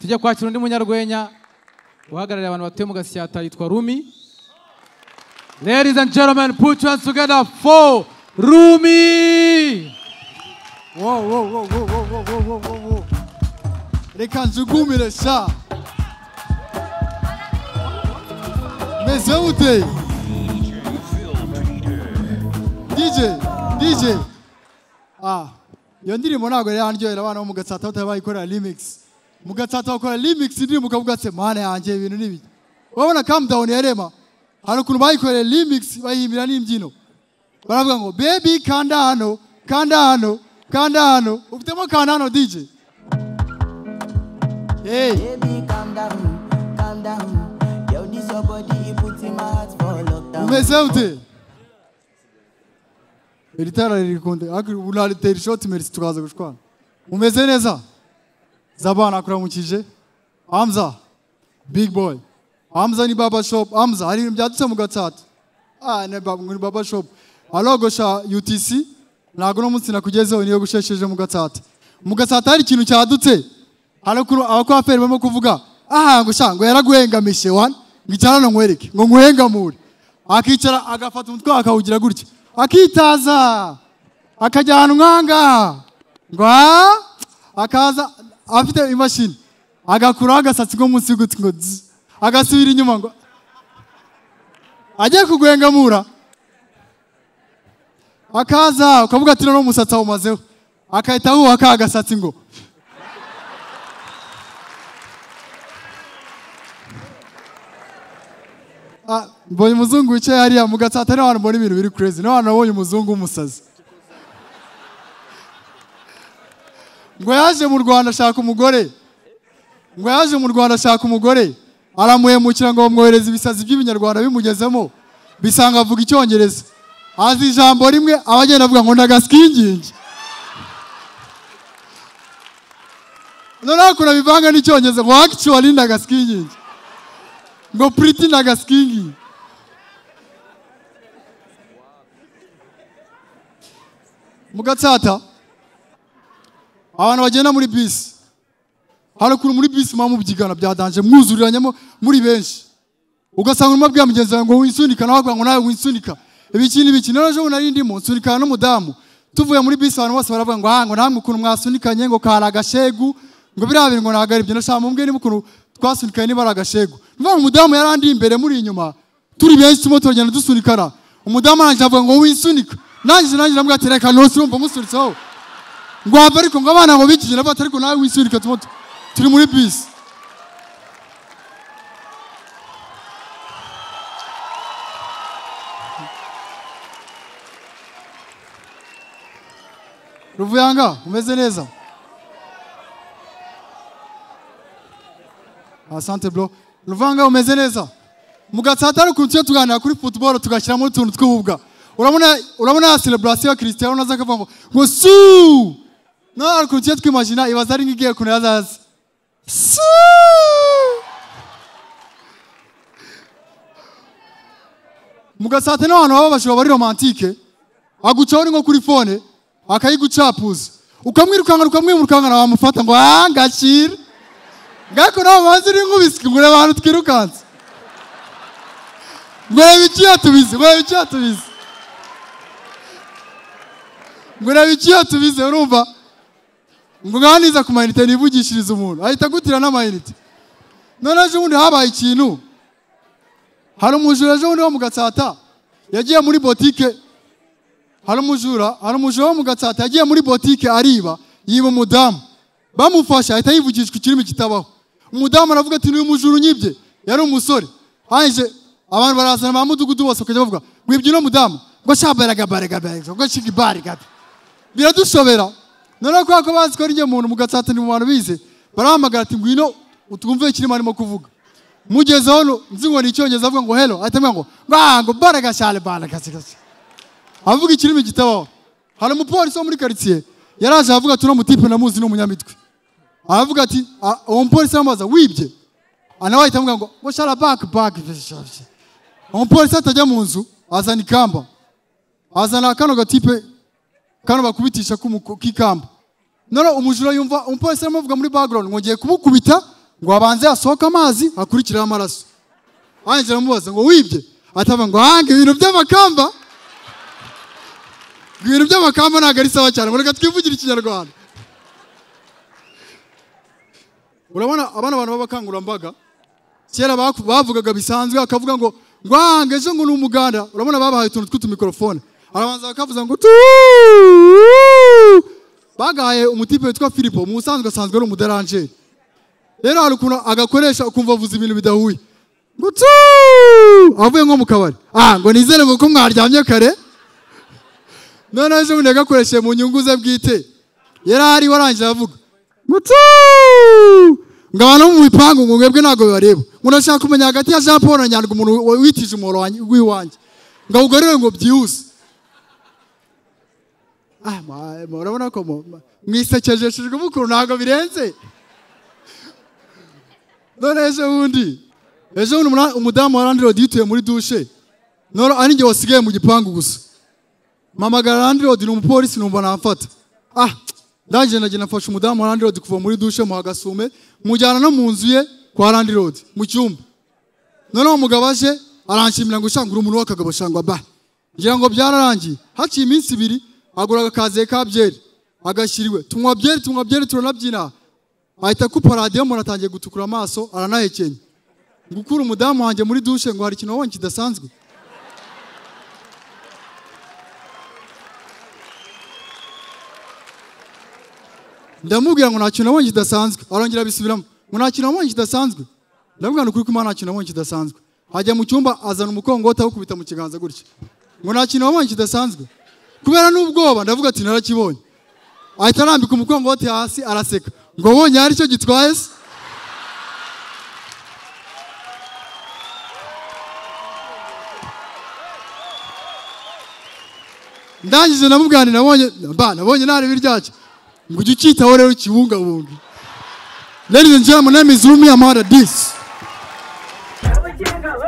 tujya kwakira undi munyarwenya uhagarariye abantu batuye mu gashyata yitwa rumi ladies and gentlemen put your hands together for rumi Wow, wow, wow, wow, wow, wow, wow, wow, wow, wow. Reka njugumirire sha meze mute DJ DJ ah iyo ndirimbo ntabwo yari yararyohera abana bo mu gatsata batabayikorera remix mu gatsata bakora remix indirimbo ukavuga ati mana yanjye ibintu ni ibiki urabona calm down ya rema hari ukuntu bayikoreye remix bayihimbira n'imbyino baravuga ngo baby kanda hano kanda hano kanda hano ufitemo kanda hano DJ hey Baby, calm down, calm down. Yo, this your body, it puts in my heart for lockdown. umeze ute iri tara ririkunde ariko ubu naritera ishoti merisi tukaza gushwana umeze neza zabana akuramukije amza big boy amza ni baba shop amza hari ibintu byadutse mu gatsata ah ni baba, ni baba shop arogosha utc ntabwo uno munsi nakugezeho niyo gushesheje mu gatsata mu gatsata hari ikintu cyadutse harakuru abakwaferi barimo kuvuga aha ngo sha ngo yaraguhengamishe wani ngo icyarano nkwereke ngo nkuhengamure akicara agafata umutwe akawugira gutya akitaza akajya ahantu nk'ahangaha ngo ha akaza afite imashini agakuraho agasatsi ko munsi y'ugutwi ngo dzi agasubira inyuma ngo agiye kuguhengamura akaza ukavuga ati noneho umusatsi awumazeho akahita awuha ka gasatsi ngo Ah, mbonye umuzungu wicaye hariya mu gatsata niho hantu mbona ibintu biri crazy niho hantu nabonye umuzungu w'umusazi ngo yaje mu rwanda ashaka umugore ngo yaje mu rwanda ashaka umugore aramuhemukira ngo bamwohereze ibisazi by'ibinyarwanda bimugezemo bisanga avuga icyongereza azi ijambo rimwe aba agenda avuga ngo ndagaskigingi noneho ukuntu abivanga n'icyongereza ngo actually ndagaskigingi ngo priti na gasikingi mu gatsata abantu bagenda muri bisi harakuru muri bisi muba mubyigana byadanje mwuzuriranyemo muri benshi ugasanga urimo abwira mugenzi wawe ngo wisunika nawe akavuga ngo nawe wisunika ibiki n'ibiki rero ejo bundi nari ndimo nsunikana n'umudamu tuvuye muri bisi abantu bose baravuga ngo aha ngo namwe ukuntu mwasunikanye ngo kari agashegu ngo biriya bintu ngo ntabwo ari byo ndashaka mubwire niba ukuntu twasunikanye niba ari agashegu ni ukuvuga ngo umudamu yari andi imbere muri inyuma turi benshi turimo turagenda dusunikana umudamu arangije avuga ngo wisunika nanjye nanjye namubwira ati reka ntose urumva musunitseho ngo wava ariko ngo abana ngo bikigina bati ariko nawe wisunika turimo tu- turi muri bisi ruvuyanga umeze neza asante bro ruvanga umeze neza mu gatsata ari ukuntu tujya tuganira kuri football tugashyiramo utuntu tw'ububwa urabona urabona ya celebration ya Cristiano naza akavuga ngo ngo su no ari ukuntu tujya twimagina ibaza ari nk'igiye kuntu yazaza su mu gatsata ni abantu baba bashobora bari romantike agucaho ni nko kuri fone akayigucapuza ukamwirukankana ukamwimurukankana wamufata ngo ah ngakira ngako nawe mazi uri nk'ubiswi ngo urebe ahantu twirukanse ngo urebe iki yatubize ngo urebe iki yatubize ngo urebe iki yatubize urumva ngo ngaha niza ku mayinite nivugishiriza umuntu ahita agutira n'amayinite none ejo bundi habaye ikintu hari umujura ejo bundi wo mu gatsata yagiye muri botike hari umujura hari umujura wo mu gatsata yagiye muri botike ariba yiba umudamu bamufashe ahita yivugishwa ikirimi kitabaho umudamu aravuga ati n'uyu mujura unyibye yari umusore hanyije abantu barazana ba mudugudu bose bakajya bavuga wibye uno mudamu ngo sha baraga baraga baraga ngo shiki baraga biradushobera noneho kubera ko bazi ko ari njye muntu mu gatsata ni mu bantu bize barahamagara ati ngwino utwumve ikirimo arimo kuvuga mugezeho no- nzi ngo ni icyongereza avuga ngo hero ahita amubwira ngo "Ba, ngo baraga cyane baraga cyane." avuga ikirimi kitabaho hari umupolisi wo muri karitsiye yaraje aravuga ati uno mutipe namuzi ni umunyamitwe aravuga ati "Ah, uwo mupolisi aramubaza wibye Ah, nawe ahita amuga ngo ngo shara baki baki umupolisi atajya mu nzu azana ikamba azana kano gatipe kano bakubitisha k'umu- k'ikamba noneho umujura yumva umupolisi aramuvuga muri background ngo ngiye kumukubita ngo abanze hasohoke amazi hakurikiraho amaraso wanjye aramubaza ngo wibye atava ngo hange ibintu by'amakamba ibintu by'amakamba ntabwo ari sawa cyane mureka twivugire ikinyarwanda urabona abana abantu b'abakangurambaga kera baku- bavugaga bisanzwe akavuga ngo ngwange ejo ngo ni umuganda urabona babahaye utuntu tw'utumikorofone arabanza bakavuza ngo tu bagahaye umutipe witwa filipo mu busanzwe asanzwe ari umuderanjeri rero hari ukuntu agakoresha ukumva avuza ibintu bidahuye ngo tu avuye nko mu kabari ah ngo nizere ngo ko mwaryamye kare noneho ejo bundi yagakoresheje mu nyungu ze bwite yari ari warangiye avuga mutu ngo abantu bo mu bipangu ngo mwebwe ntabwo bibareba ngo ndashaka kumenya hagati ya jean paul na nyandwi umuntu wa- witije umuhoro wanjye- w'iwanjye ngo awugarure ngo byihuse ah ma- ma- urabona ko mu- ma- mwisekejeshejwe mukuru ntabwo birenze none ejo bundi ejo bundi umuna- umudamu wa landirodi yituye muri dushe none ari njye wasigaye mu gipangu gusa mpamagara landirodi ni umupolisi numva namfata ah ndangije nagenda mfasha umudamu wa landirodi kuva muri dushe muha agasume mujyana no mu nzu ye kwa landirodi mu cyumba noneho umugabo aje aranshimira ngo ushanga uri umuntu w'akagabo shangwa ba ngira ngo byararangiye haciye iminsi ibiri agura agakaziye ka byeri agashyiriwe tunywa byeri tunywa byeri turanabyina ahita akupa radiyo umuntu atangiye gutukura amaso aranahekenya gukura umudamu wanjye muri dushe ngo hari ikintu wabonye kidasanzwe ndamubwira ngo nta kintu nabonye kidasanzwe arongera abisubiramo ngo nta kintu nabonye kidasanzwe ndamubwira ngo ukuri kumana nta kintu nabonye kidasanzwe ajya mu cyumba azana umukongota awukubita mu kiganza gutya ngo nta kintu wabonye kidasanzwe kubera n'ubwoba ndavuga ati narakibonye ahita arambika umukongoti hasi araseka ngo wabonye hari icyo gitwaye se ndangije namubwira nti nabonye ba nabonye narebi ryacyo ngo ujye ucyitaho rero ukibungabunge ladies and gentlemen my name is rumi amara disi Double check, double